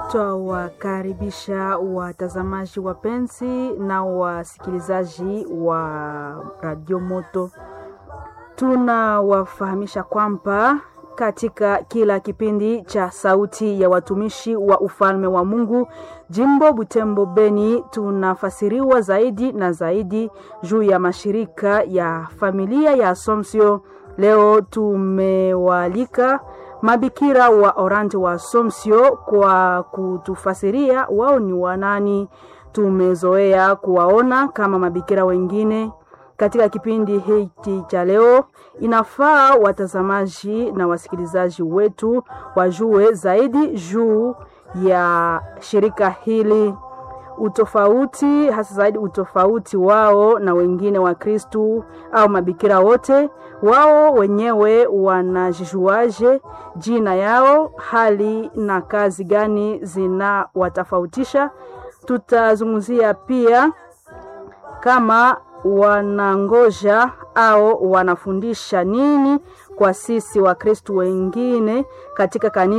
Twawakaribisha watazamaji wapenzi na wasikilizaji wa Radio Moto. Tunawafahamisha kwamba katika kila kipindi cha Sauti ya Watumishi wa Ufalme wa Mungu jimbo Butembo Beni, tunafasiriwa zaidi na zaidi juu ya mashirika ya familia ya Assumption. Leo tumewaalika mabikira wa Orante wa Assumption kwa kutufasiria wao ni wanani. Tumezoea kuwaona kama mabikira wengine katika kipindi hiki cha leo. Inafaa watazamaji na wasikilizaji wetu wajue zaidi juu ya shirika hili, utofauti hasa zaidi utofauti wao na wengine wa Kristu au mabikira wote. Wao wenyewe wanajijuaje? Jina yao, hali na kazi gani zinawatofautisha? Tutazungumzia pia kama wanangoja au wanafundisha nini kwa sisi Wakristu wengine katika kanisa